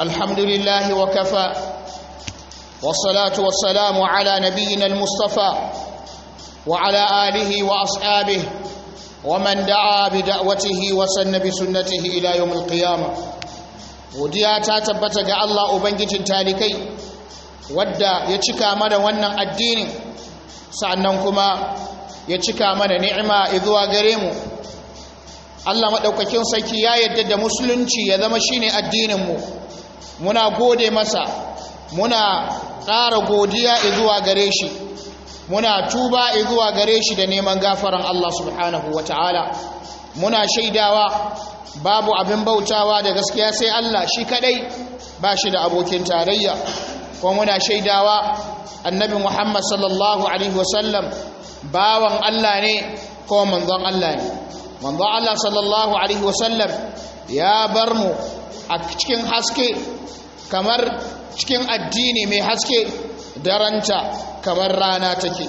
الحمد لله وكفى والصلاة والسلام على نبينا المصطفى وعلى آله وأصحابه ومن دعا بدعوته وسن بسنته إلى يوم القيامة وديا تاتبت ga Allah ubangijin talikai wadda ya cika mana wannan addinin sannan kuma ya cika mana ni'ima zuwa gare mu Allah madaukakin sarki ya yadda da musulunci ya zama shine addinin mu muna gode masa muna ƙara godiya zuwa gare shi muna tuba zuwa gare shi da neman gafaran Allah subhanahu wataala muna shaidawa babu abin bautawa da gaskiya sai Allah shi kadai ba shi da abokin tarayya kuma muna shaidawa annabi Muhammad sallallahu alaihi wasallam bawan Allah ne ko manzon Allah ne manzon Allah sallallahu alaihi wasallam ya bar mu a cikin haske kamar cikin addini mai haske daranta kamar rana take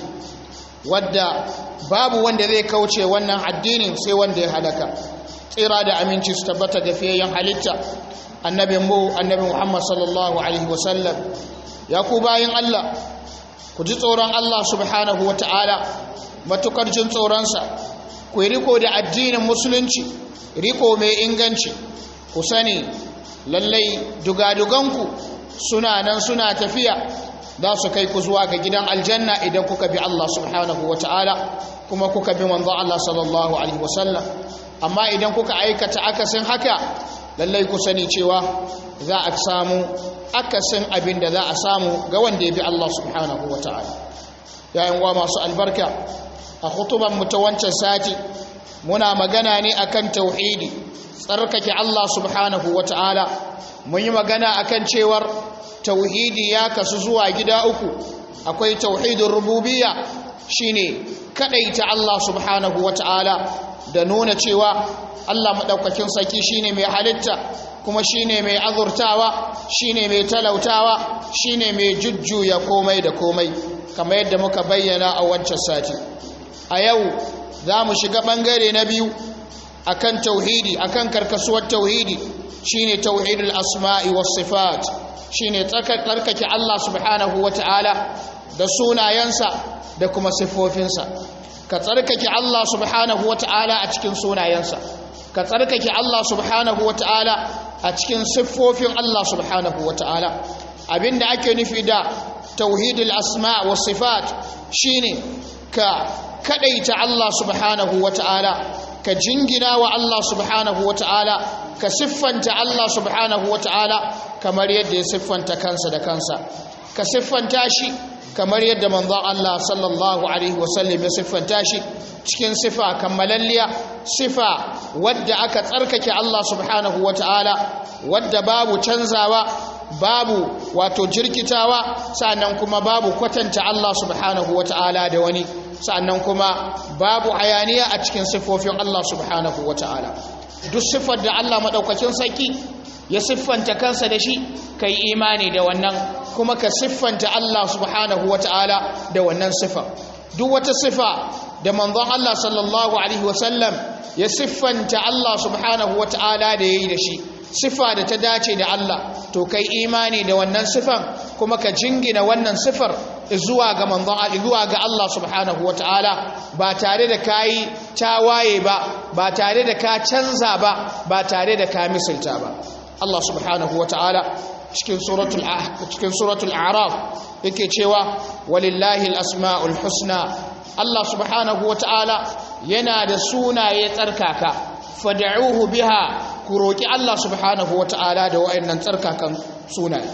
wadda babu wanda zai kauce wannan addinin sai wanda ya halaka tsira da aminci su tabbata ga fiyayyen halitta annabi mu annabi Muhammad sallallahu alaihi wasallam ya ku bayin Allah ku ji tsoron Allah subhanahu wata'ala matukar jin tsoronsa ku yi riko da addinin musulunci riko mai inganci ku sani lallai dugaduganku suna nan suna tafiya za su kai ku zuwa ga gidan aljanna idan kuka bi Allah subhanahu wata'ala kuma kuka bi manzo Allah sallallahu alaihi wasallam amma idan kuka aikata akasin haka lallai ku sani cewa za a samu akasin abin da za a samu ga wanda ya bi Allah subhanahu wata'ala yayin wa masu albarka a hutuban mu ta wancan sati muna magana ne akan tauhidi tsarkake Allah subhanahu wata'ala mun yi magana akan cewar tauhidi ya kasu zuwa gida uku akwai tauhidin rububiyya shine kadaita Allah subhanahu wata'ala da nuna cewa Allah madaukakin sarki shine mai halitta kuma shine mai azurtawa shine mai talautawa shine mai jujjuya komai da komai kamar yadda muka bayyana a wancan sati a yau za mu shiga bangare na biyu akan tauhidi akan karkasuwar tauhidi shine tauhidul asma'i was sifat shine tsarkake Allah subhanahu wata'ala da sunayensa da kuma siffofinsa ka tsarkake Allah subhanahu wata'ala a cikin sunayensa ka tsarkake Allah subhanahu wata'ala a cikin siffofin Allah subhanahu wata'ala abinda ake nufi da tauhidul asma' was sifat shine ka kadaita Allah subhanahu wata'ala ka jingina wa Allah subhanahu wata'ala ka siffanta Allah subhanahu wata'ala kamar yadda ya siffanta kansa da kansa ka siffanta shi kamar yadda manzon Allah sallallahu alaihi wasallam ya siffanta shi cikin sifa kammalalliya sifa wadda aka tsarkake Allah subhanahu wata'ala wadda babu canzawa babu wato jirkitawa sannan kuma babu kwatanta Allah subhanahu wata'ala da wani sannan kuma babu hayaniya a cikin siffofin Allah subhanahu wata'ala duk siffar da Allah madaukakin sarki ya siffanta kansa da shi kai imani da wannan kuma ka siffanta Allah subhanahu wata'ala da wannan siffa duk wata siffa da manzon Allah sallallahu alaihi wasallam ya siffanta Allah subhanahu wata'ala da yayi da shi siffa da ta dace da Allah to kai imani da wannan siffan kuma ka jingina wannan siffar zuwa ga manzon Allah zuwa ga Allah subhanahu wata'ala ba tare da kai tawaye ba ba tare da ka canza ba ba tare da ka misalta ba Allah subhanahu wa ta'ala cikin suratul cikin suratul a'raf yake cewa walillahi al-asma'ul husna Allah subhanahu wa ta'ala yana da sunaye tsarkaka fad'uhu biha ku roki Allah subhanahu wa ta'ala da wayannan tsarkakan sunaye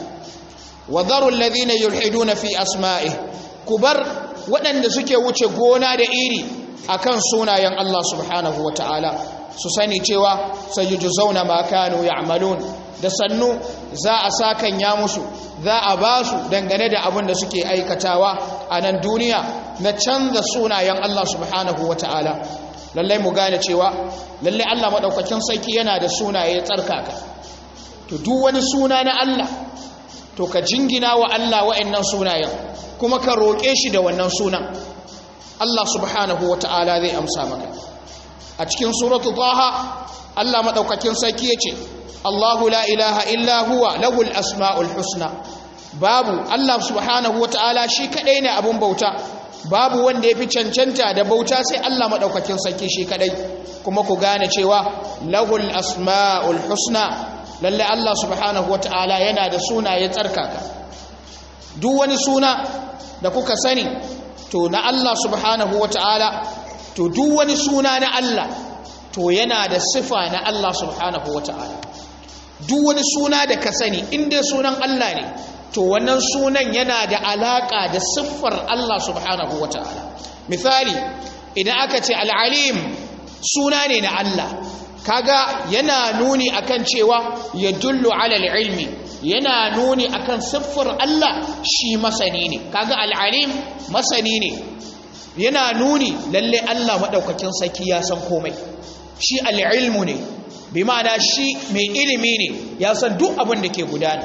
wa dharu alladhina yulhiduna fi asma'ihi kubar waɗanda suke wuce gona da iri akan sunayen Allah subhanahu wa ta'ala su sani cewa zauna ma kanu ya'malun da sannu za a sakan ya musu za a ba su dangane da abin da suke aikatawa a nan duniya na canza sunayen Allah subhanahu wata'ala lallai mu gane cewa lallai Allah madaukakin sarki yana da sunaye tsarkaka to duk wani suna na Allah to ka jingina wa Allah wa'annan sunayen kuma ka roƙe shi da wannan sunan Allah subhanahu wata'ala zai amsa maka a cikin suratu taha Allah madaukakin sarki yace Allahu la ilaha illa huwa lahul asma'ul husna babu Allah subhanahu wata'ala shi kadai ne abun bauta babu wanda yafi cancanta da bauta sai Allah madaukakin sarki shi kadai kuma ku gane cewa lahul asma'ul husna lalle Allah subhanahu wata'ala yana da sunaye tsarkaka duk wani suna da kuka sani to na Allah subhanahu wata'ala to duk wani suna na Allah to yana da sifa na Allah subhanahu wata'ala duk wani suna da ka sani inda sunan Allah ne to wannan sunan yana da alaka da siffar Allah subhanahu wata'ala misali idan aka ce al'alim suna ne na Allah kaga yana nuni akan cewa ya dullu alal ilmi yana nuni akan siffar Allah shi masani ne kaga al'alim masani ne yana nuni lalle Allah madaukakin saki ya san komai shi al'ilmu ne bi ma'ana shi mai ilimi ne ya san duk abin da ke gudana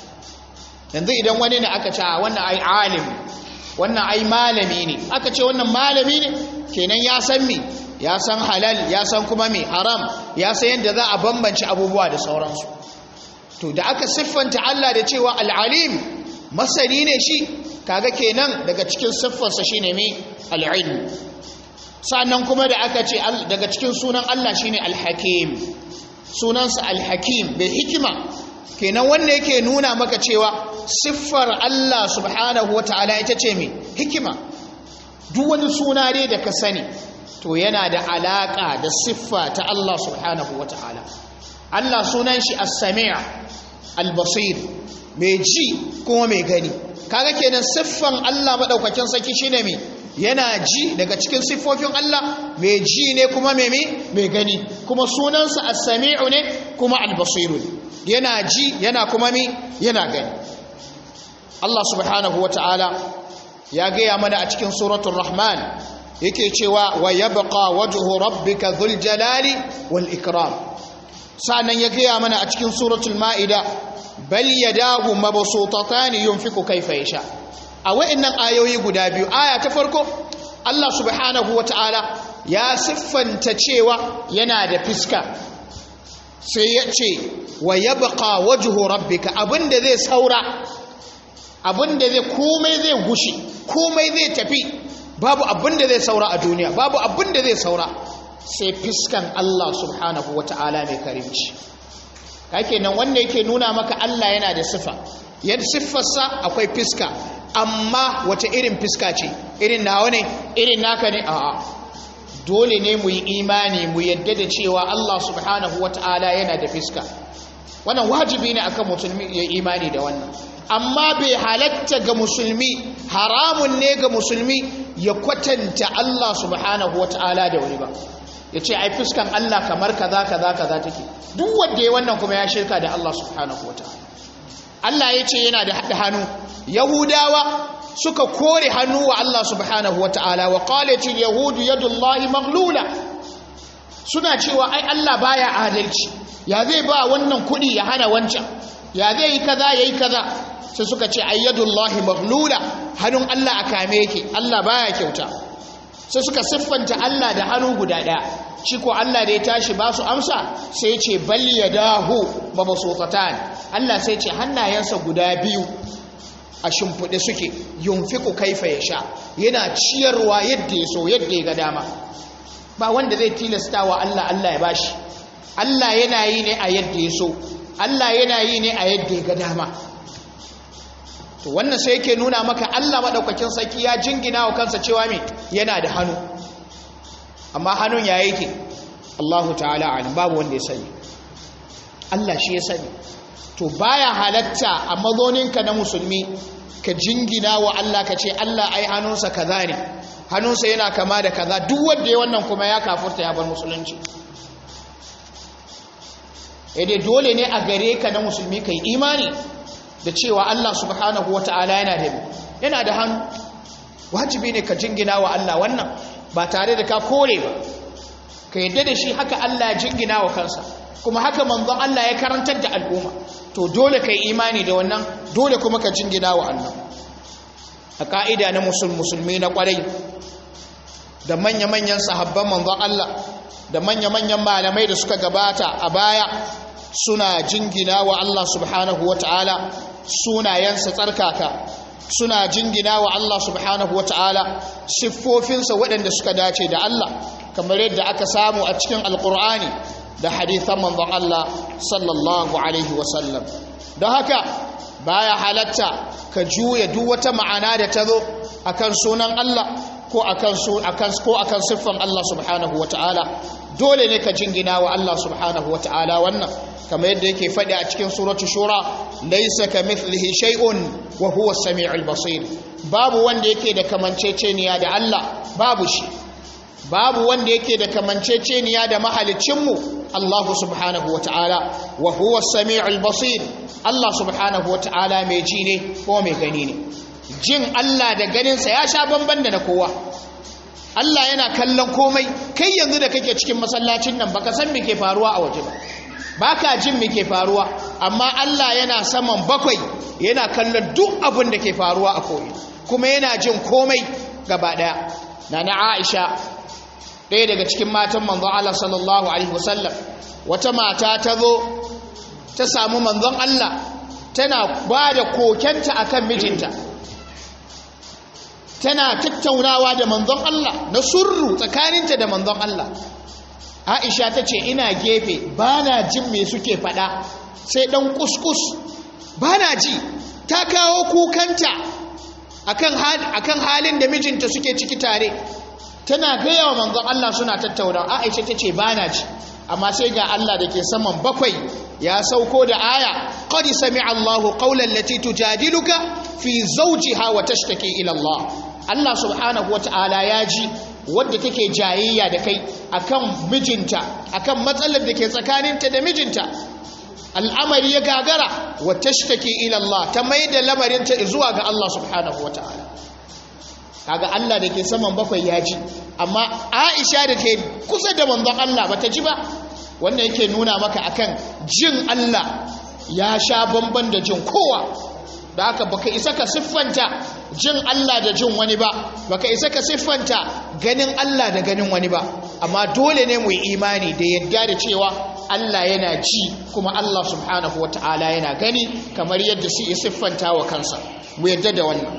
yanzu idan wani ne aka ce wannan ai alim wannan ai malami ne aka ce wannan malami ne kenan ya san me ya san halal ya san kuma me haram ya san yadda za a bambance abubuwa da sauransu to da aka siffanta Allah da cewa al'alim masani ne shi kaga kenan daga cikin siffarsa shine me al'ilm sannan kuma da aka ce daga cikin sunan Allah shine al-hakim sunansa al-hakim bai hikima kenan wanda yake nuna maka cewa siffar Allah subhanahu wata'ala ita ce me hikima duk wani suna dai da ka sani to yana da alaka da siffa ta Allah subhanahu wata'ala Allah sunan shi as-sami' al-basir mai ji kuma mai gani kaga kenan siffan Allah madaukakin saki shine me yana ji daga cikin siffofin Allah mai ji ne kuma mai mai gani kuma sunansa as-sami'u ne kuma al-basiru yana ji yana kuma mi yana gani Allah subhanahu wata'ala ya gaya mana a cikin suratul rahman yake cewa wa yabqa wajhu rabbika dhul jalali wal ikram sannan ya gaya mana a cikin suratul maida bal yadahu mabsutatan yunfiqu kayfa yasha a wa'annan ayoyi guda biyu aya ta farko Allah subhanahu wata'ala ya siffanta cewa yana da fiska sai ya ce wa yabqa wajhu rabbika abinda zai saura abinda zai komai zai gushi komai zai tafi babu abinda zai saura a duniya babu abinda zai saura sai fiskan Allah subhanahu wata'ala mai karimci kake nan wanda yake nuna maka Allah yana da sifa yadda siffarsa akwai fiska amma wata irin fiska ce irin nawa ne irin naka ne a'a dole ne mu yi imani mu yadda da cewa Allah subhanahu wata'ala yana da fiska wannan wajibi ne akan musulmi ya imani da wannan amma bai halatta ga musulmi haramun ne ga musulmi ya kwatanta Allah subhanahu wata'ala da wani ba ya ce ai fuskan Allah kamar kaza kaza kaza take duk wanda ya wannan kuma ya shirka da Allah subhanahu wata'ala Allah ya ce yana da haɗa hannu yahudawa suka kore hannu wa Allah subhanahu wata'ala wa qalatil yahudu yadullahi maghlula suna cewa ai Allah baya adalci ya zai ba wannan kuɗi ya hana wancan ya zai yi kaza yayi kaza sai suka ce ayyadullahi maghlula hannun Allah a kame yake Allah baya kyauta sai suka siffanta Allah da hannu guda ɗaya shi ko Allah da ya tashi ba su amsa sai ce bal yadahu mabsutatan Allah sai ce hannayensa guda biyu a shimfiɗe suke yunfiku kaifa ya sha yana ciyarwa yadda ya so yadda ya ga dama ba wanda zai tilasta wa Allah Allah ya bashi Allah yana yi ne a yadda ya so Allah yana yi ne a yadda ya ga dama to wannan sai yake nuna maka Allah madaukakin sarki ya jingina wa kansa cewa me yana da hannu amma hannun ya yake Allahu ta'ala alim babu wanda ya sani Allah shi ya sani to baya halatta a mazoninka na musulmi ka jingina wa Allah ka ce Allah ai hannunsa kaza ne hannunsa yana kama da kaza duk wanda ya wannan kuma ya kafurta ya bar musulunci dai dole ne a gare ka na musulmi kai imani da cewa Allah subhanahu wata'ala yana da yana da hannu wajibi ne ka jingina wa Allah wannan ba tare da ka kore ba ka yadda da shi haka Allah ya jingina wa kansa kuma haka manzon Allah ya karantar da al'umma to dole kai imani da wannan dole kuma ka jingina wa Allah a ka'ida na musulmi na kwarai da manya-manyan sahabban manzon Allah da manya-manyan malamai da suka gabata a baya suna jingina wa Allah subhanahu wata'ala sunayensa tsarkaka suna jingina wa Allah subhanahu wata'ala siffofinsa waɗanda suka dace da Allah kamar yadda aka samu a cikin alkur'ani da hadithan manzon Allah sallallahu alaihi wasallam don haka baya halatta ka juya duk wata ma'ana da ta zo akan sunan Allah ko akan su akan ko akan siffan Allah subhanahu wata'ala dole ne ka jingina wa Allah subhanahu wata'ala wannan kamar yadda yake faɗi a cikin suratu shura laysa kamithlihi shay'un wa huwa as-sami'ul basir babu wanda yake da kamanceceniya da Allah babu shi babu wanda yake da kamanceceniya da mahalicinmu Allah subhanahu wata'ala wa huwa as-sami'ul basir Allah subhanahu wata'ala mai ji ne ko mai gani ne jin Allah da ganinsa ya sha bamban da na kowa Allah yana kallon komai kai yanzu da kake cikin masallacin nan baka san me ke faruwa a waje ba baka jin me ke faruwa amma Allah yana saman bakwai yana kallon duk abin da ke faruwa a koyi kuma yana jin komai gaba daya nana Aisha ɗaya daga cikin matan manzon Allah sallallahu alaihi wasallam wata mata ta zo ta samu manzon Allah tana ba da kokenta akan mijinta tana tattaunawa da manzon Allah na surru tsakaninta da manzon Allah Aisha ta ce ina gefe ba na jin me suke faɗa sai ɗan kuskus ba na ji ta kawo kukanta akan halin da mijinta suke ciki tare tana gaya wa manzon Allah suna tattaunawa Aisha ta ce ba na ji amma sai ga Allah da ke saman bakwai ya sauko da aya qad sami'a Allahu qawlan lati tujadiluka fi zawjiha wa tashtaki ila Allah Allah subhanahu wata'ala ya ji wadda take jayayya da kai akan mijinta akan matsalar da ke tsakaninta da mijinta al'amari ya gagara wa tashtaki ila Allah ta mai da lamarinta zuwa ga Allah subhanahu wata'ala kaga Allah da ke saman bakwai ya ji amma Aisha da ke kusa da manzon Allah bata ji ba wannan yake nuna maka akan jin Allah ya sha bamban da jin kowa da haka baka isa ka siffanta jin Allah da jin wani ba baka isa ka siffanta ganin Allah da ganin wani ba amma dole ne mu yi imani da yadda da cewa Allah yana ji kuma Allah subhanahu wata'ala yana gani kamar yadda su yi siffanta wa kansa mu yadda da wannan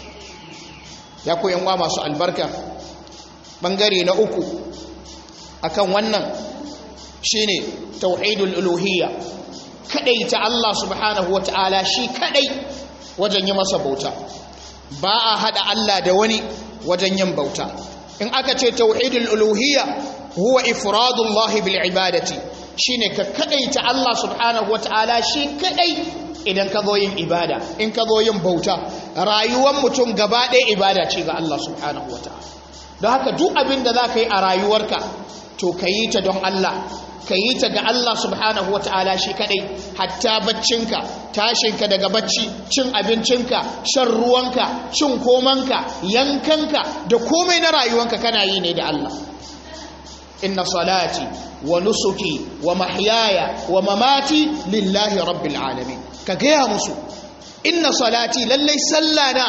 ya koyan wa masu albarka bangare na uku akan wannan shine tauhidul uluhiyya kadai ta Allah subhanahu wata'ala shi kadai wajen yi masa bauta ba a hada Allah da wani wajen yin bauta in aka ce tauhidul uluhiyya huwa ifradullah bil ibadati shine ka kadai ta Allah subhanahu wata'ala shi kadai idan ka zo yin ibada in ka zo yin bauta rayuwar mutum gaba ɗaya ibada ce ga Allah subhanahu wata'ala don haka duk abin da za ka yi a rayuwarka to ka yi ta don Allah ka yi ta ga Allah subhanahu wa ta'ala shi kadai hatta baccinka tashinka daga bacci cin abincinka shan ruwanka cin komanka yankanka da komai na rayuwanka kana yi ne da Allah inna salati wa nusuki wa mahyaya wa mamati lillahi rabbil alamin ka gaya musu inna salati lallai sallana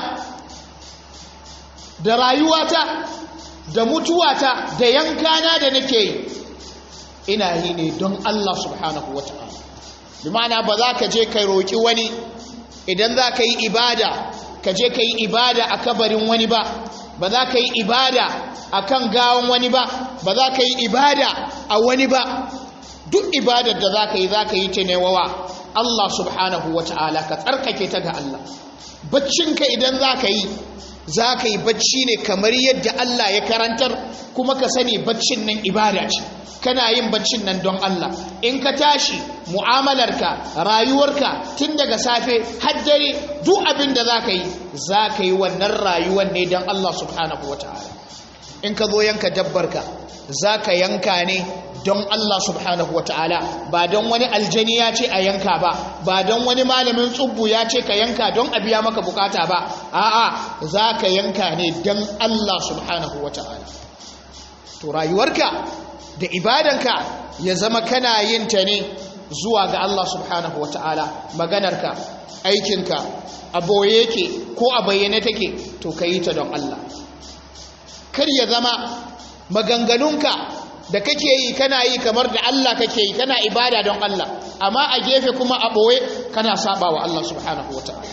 da rayuwata da mutuwata da yankana da nake yi ina yi ne don Allah subhanahu wa ta'ala bi ma'ana ba za ka je ka roƙi wani idan za ka yi ibada ka je ka yi ibada a kabarin wani ba ba za ka yi ibada a kan gawon wani ba ba za ka yi ibada a wani ba duk ibadar da za ka yi za ka yi ta newawa Allah subhanahu wa ta'ala ka tsarkake ta ga Allah baccinka idan za ka yi za ka yi bacci ne kamar yadda Allah ya karantar kuma ka sani baccin nan ibada ce kana yin baccin nan don Allah in ka tashi mu'amalarka rayuwarka tun daga safe har dare duk abin da za ka yi za ka yi wannan rayuwar ne don Allah subhanahu wa ta'ala in ka zo yanka dabbarka za ka yanka ne don Allah subhanahu wa ta'ala ba don wani aljani ya ce a yanka ba ba don wani malamin tsubbu ya ce ka yanka don a biya maka bukata ba a'a za ka yanka ne don Allah subhanahu wa ta'ala to rayuwarka da ibadanka ya zama kana yin ta ne zuwa ga Allah subhanahu wa ta'ala maganarka aikinka a boye yake ko a bayyane take to ka yi ta don Allah kar ya zama maganganunka da kake yi kana yi kamar da Allah kake yi kana ibada don Allah amma a gefe kuma a ɓoye kana saba wa Allah subhanahu wa ta'ala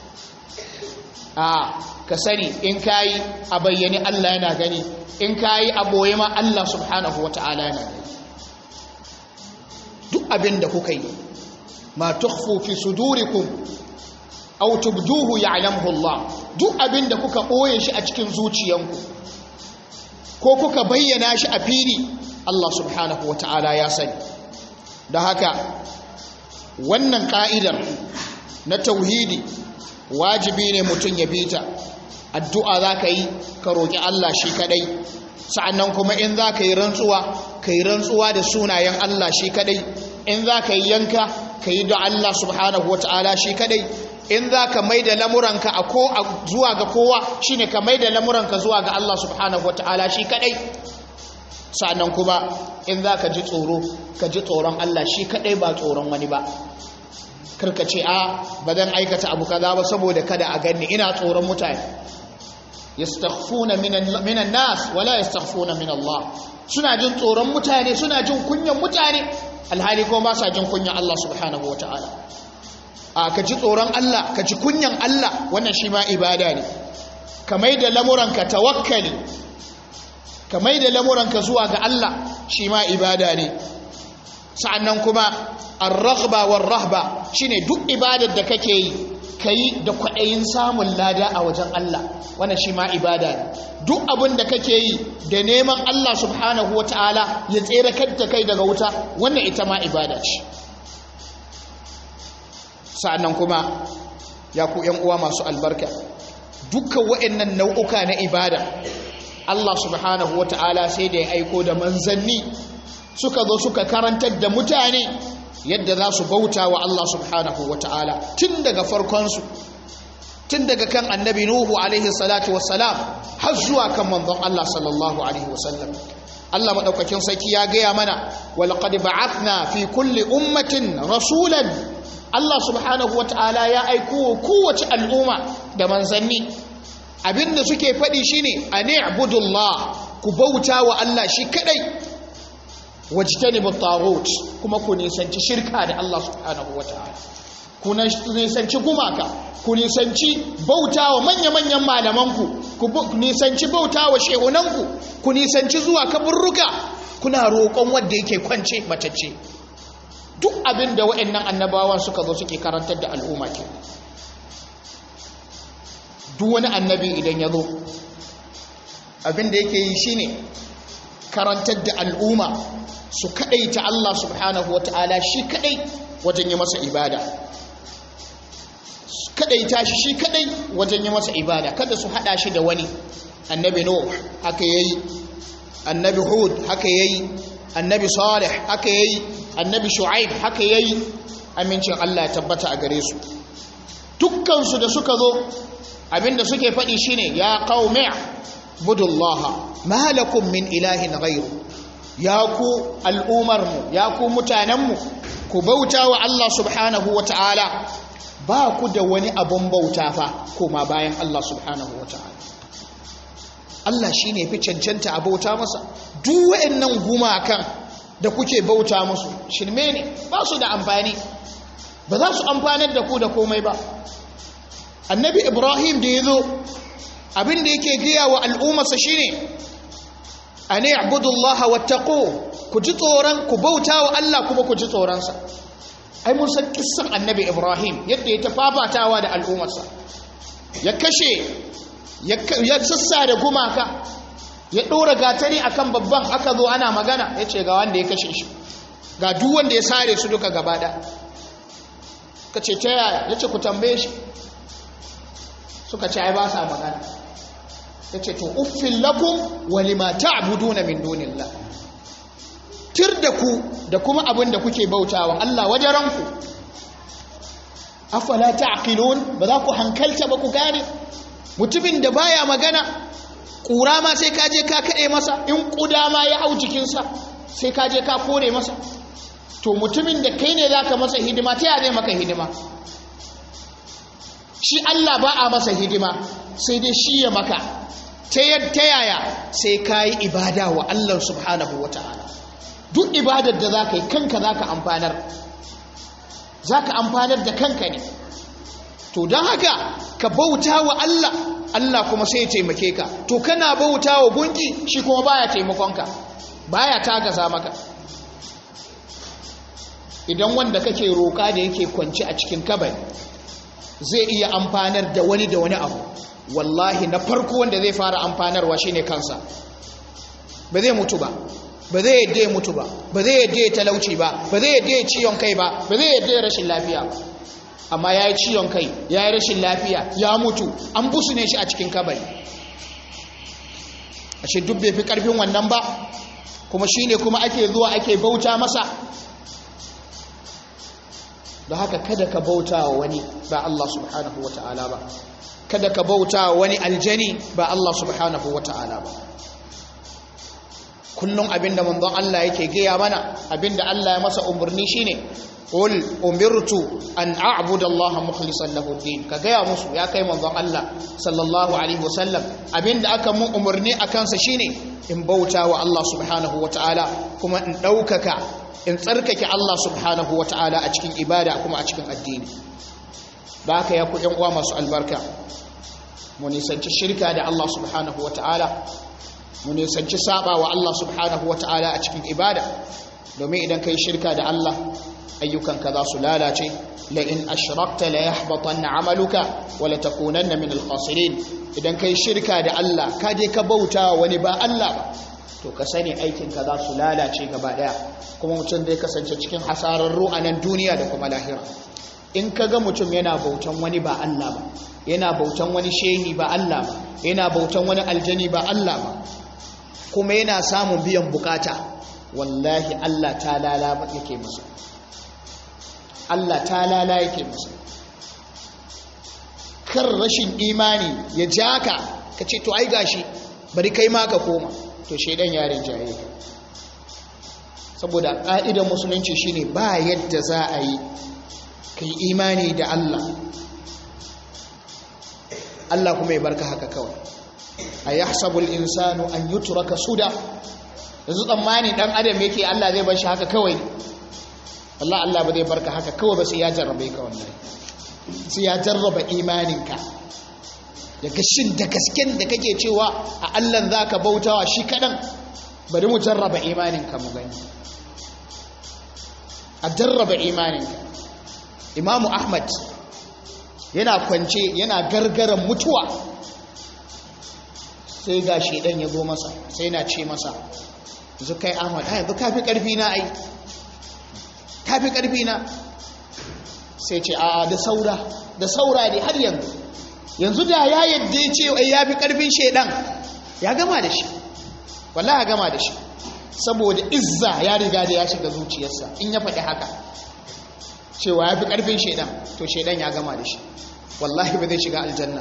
a ka sani in kayi a bayyane Allah yana gani in kayi a ɓoye ma Allah subhanahu wa ta'ala yana gani duk abin da kuka yi ma tukhfu fi sudurikum aw tubduhu ya'lamuhu Allah duk abin da kuka ɓoye shi a cikin zuciyanku ko kuka bayyana shi a fili Allah subhanahu wata'ala ya sani da haka wannan ka'idar na tauhidi wajibi ne mutum ya bita addu'a za ka yi ka roƙi Allah shi kaɗai sa'annan kuma in za ka yi rantsuwa ka yi rantsuwa da sunayen Allah shi kaɗai in za ka yi yanka ka yi da Allah subhanahu wata'ala shi kaɗai in za ka mai da lamuranka a ko zuwa ga kowa shine ka mai da lamuranka zuwa ga Allah subhanahu wata'ala shi kaɗai sa'annan kuma in za ka ji tsoro ka ji tsoron Allah shi kaɗai ba tsoron wani ba karka ce a ba zan aikata abu kaza ba saboda kada a ganni ina tsoron mutane yastakhfuna minan nas wala yastakhfuna min Allah suna jin tsoron mutane suna jin kunyan mutane alhali ko ba sa jin kunyan Allah subhanahu wataala a ka ji tsoron Allah ka ji kunyan Allah wannan shi ma ibada ne ka mai da lamuranka tawakkali ka mai da lamuranka zuwa ga Allah shi ma ibada ne sa'annan kuma ar-raghba war-rahba shine duk ibadar da kake yi kai da kwaɗayin samun lada a wajen Allah wannan shi ma ibada ne duk abin da kake yi da neman Allah subhanahu wataala ya tsere da kai daga wuta wannan ita ma ibada ce sa'annan kuma ya ku ƴan uwa masu albarka dukkan waɗannan nau'uka na ibada Allah subhanahu wataala sai da ya aiko da manzanni suka zo suka karantar da mutane yadda za su bauta wa Allah subhanahu wa ta'ala tun daga farkonsu tun daga kan annabi Nuhu alaihi salatu wassalam har zuwa kan manzon Allah sallallahu alaihi wasallam Allah maɗaukakin sarki ya gaya mana walaqad ba'athna fi kulli ummatin rasulan Allah subhanahu wa ta'ala ya aiko kowace al'umma da manzanni abinda suke faɗi shine ani'budullah ku bauta wa Allah shi kadai wajtanibu taghut kuma ku nisanci shirka da Allah subhanahu wataala ku nisanci gumaka ku nisanci bautawa manya-manyan malamanku ku nisanci bautawa shehunanku ku nisanci zuwa kaburruka kuna roƙon wanda yake kwance matacce duk abin da waɗannan annabawan suka zo suke karantar da al'umma ke duk wani annabi idan ya zo abin da yake yi shine karantar da al'umma su kadai ta Allah subhanahu wa ta'ala shi kadai wajen yi masa ibada kadai ta shi shi kadai wajen yi masa ibada kada su hada shi da wani annabi nuh haka yayi annabi hud haka yayi annabi salih haka yayi annabi shu'aib haka yayi amincin Allah ya tabbata a gare su dukkan su da suka zo abinda suke faɗi shine ya qaumi budullaha ma lakum min ilahin ghayru ya ku al'umarmu ya ku mutanenmu ku bauta wa Allah subhanahu wa ta'ala ba ku da wani abun bauta fa koma bayan Allah subhanahu wa ta'ala Allah shi ne fi cancanta a bauta masa duk wa'annan gumakan da kuke bauta musu shirme ne ba su da amfani ba za su amfanar da ku da komai ba annabi ibrahim da ya zo abin da yake gaya wa al'ummarsa shine an ya'budu Allah wattaqu ku ji tsoron ku bauta wa Allah kuma ku ji tsoronsa ai mun san kissan annabi Ibrahim yadda ya tafafatawa da al'ummarsa ya kashe ya sassa da gumaka ya ɗora gatari akan babban aka zo ana magana ya ce ga wanda ya kashe shi ga duk wanda ya sare su duka gaba da ka ce ta yaya ya ce ku tambaye shi suka ce ai ba sa magana ya ce to uffin lakum walima ta'buduna min dunillah tir da ku da kuma abin da kuke bautawa Allah wajaranku afala ta'qilun ba za ku hankalta ba ku gane mutumin da baya magana kura ma sai ka je ka kade masa in kuda ma ya hau jikinsa sai ka je ka kore masa to mutumin da kai ne zaka masa hidima ta ya zai maka hidima shi Allah ba a masa hidima sai dai shi ya maka ta yadda yaya sai ka yi ibada wa Allah subhanahu wa ta'ala duk ibadar da za ka yi kanka za ka amfanar za ka amfanar da kanka ne to don haka ka bauta wa Allah Allah kuma sai ya taimake ka to kana bauta wa gunki shi kuma baya taimakonka baya tagaza maka idan wanda kake roƙa da yake kwanci a cikin kabari zai iya amfanar da wani da wani abu wallahi na farko wanda zai fara amfanarwa shine kansa ba zai mutu ba ba zai yadda ya mutu ba ba zai yadda ya talauci ba ba zai yadda ya ciwon kai ba ba zai yadda ya rashin lafiya ba amma ya yi ciwon kai ya yi rashin lafiya ya mutu an busu ne shi a cikin kabari ashe duk bai fi karfin wannan ba kuma shi ne kuma ake zuwa ake bauta masa da haka kada ka bauta wa wani ba Allah subhanahu wa ta'ala ba kada ka bauta wa wani aljani ba Allah subhanahu wa ta'ala ba kullum abinda manzon Allah yake gaya mana abinda Allah ya masa umarni shine qul umirtu an a'budu Allah mukhlishan lahu din ka gaya musu ya kai manzon Allah sallallahu alaihi wasallam abinda aka mun umarni akan sa shine in bauta wa Allah subhanahu wataala kuma in daukaka in tsarkake Allah subhanahu wataala a cikin ibada kuma a cikin addini da haka ya ku yan uwa masu albarka mu nisanci shirka da Allah subhanahu wataala mu nisanci saba wa Allah subhanahu wata'ala a cikin ibada domin idan kai shirka da Allah ayyukanka za su lalace la in ashrakta la yahbatanna amaluka wa la takunanna min al-khasirin idan kai shirka da Allah ka je ka bauta wani ba Allah ba to ka sani aikinka za su lalace gaba daya kuma mutum zai kasance cikin hasararru a nan duniya da kuma lahira in ka ga mutum yana bautan wani ba Allah ba yana bautan wani shehi ba Allah ba yana bautan wani aljani ba Allah ba kuma yana samun biyan bukata wallahi Allah ta lala yake masa Allah ta lala yake masa kar rashin imani ya ja ka ka ce to ai gashi bari kai ma ka koma to shaidan yarin jaye ka saboda ƙa'idar musulunci shine ba yadda za a yi kai imani da Allah Allah kuma ya barka haka kawai a yahsabul insanu an yutraka suda yanzu tsammani dan adam yake Allah zai bar shi haka kawai Allah Allah ba zai barka haka kawai ba sai ya jarrabe ka wallahi sai ya jarraba imaninka da gashin da gasken da kake cewa a Allah zaka bautawa shi kadan bari mu jarraba imaninka mu gani a jarraba imaninka Imam Ahmad yana kwance yana gargaran mutuwa sai ga shedan ya zo masa sai na ce masa yanzu kai ahmad ai yanzu kafi karfi na ai kafi karfi na sai ce a da saura da saura ne har yanzu yanzu da ya yadda ya ce ai yafi karfin shedan ya gama da shi wallahi ya gama da shi saboda izza ya riga da ya shiga zuciyarsa in ya faɗi haka cewa ya fi ƙarfin shaidan to shaidan ya gama da shi wallahi ba zai shiga aljanna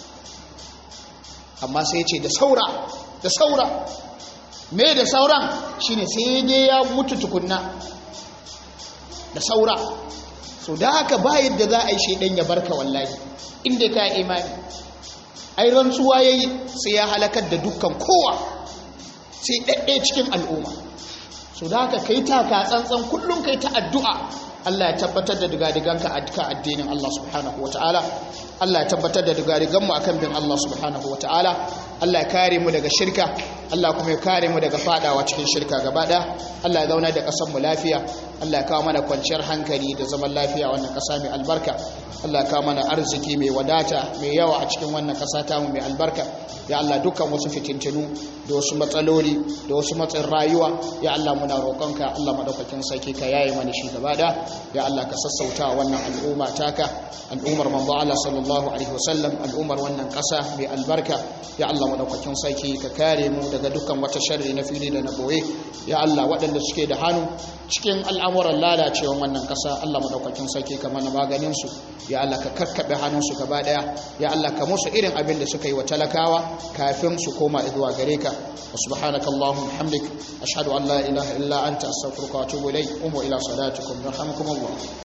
amma sai ce da saura da saura me da sauran shine sai dai ya mutu tukunna da saura so da haka ba yadda za a yi shaidan ya barka wallahi inda ka imani ai rantsuwa yayi sai ya halakar da dukkan kowa sai ɗaɗɗe cikin al'umma so da haka kai taka tsantsan kullum kai ta addu'a Allah ya tabbatar da digadiganka a duka addinin Allah subhanahu wa ta'ala Allah ya tabbatar da digadiganmu a kan bin Allah subhanahu wa ta'ala Allah ya kare mu daga shirka Allah kuma ya kare mu daga fadawa cikin shirka gaba ɗaya Allah ya zauna da ƙasar mu lafiya Allah ya kawo mana kwanciyar hankali da zaman lafiya wannan ƙasa mai albarka Allah ya kawo mana arziki mai wadata mai yawa a cikin wannan ƙasa ta mu mai albarka ya Allah dukkan wasu fitintinu da wasu matsaloli da wasu matsin rayuwa ya Allah muna roƙonka Allah madaukakin sarki ka yaye mana shi gaba da ya Allah ka sassauta wannan al'umma taka al'ummar manzo Allah sallallahu alaihi wasallam al'ummar wannan ƙasa mai albarka ya Allah madaukakin sarki ka kare mu daga dukkan wata sharri na fili da na boye ya Allah waɗanda suke da hannu cikin al'amuran lalacewan wannan ƙasa Allah madaukakin sarki ka mana maganin su ya Allah ka karkabe hannunsu gaba daya ya Allah ka musu irin abin da suka yi wa talakawa kafin su koma zuwa gare ka wa subhanaka allahumma hamdik ashhadu an la ilaha illa anta astaghfiruka wa atubu ilayk umu ila salatikum yarhamukum allah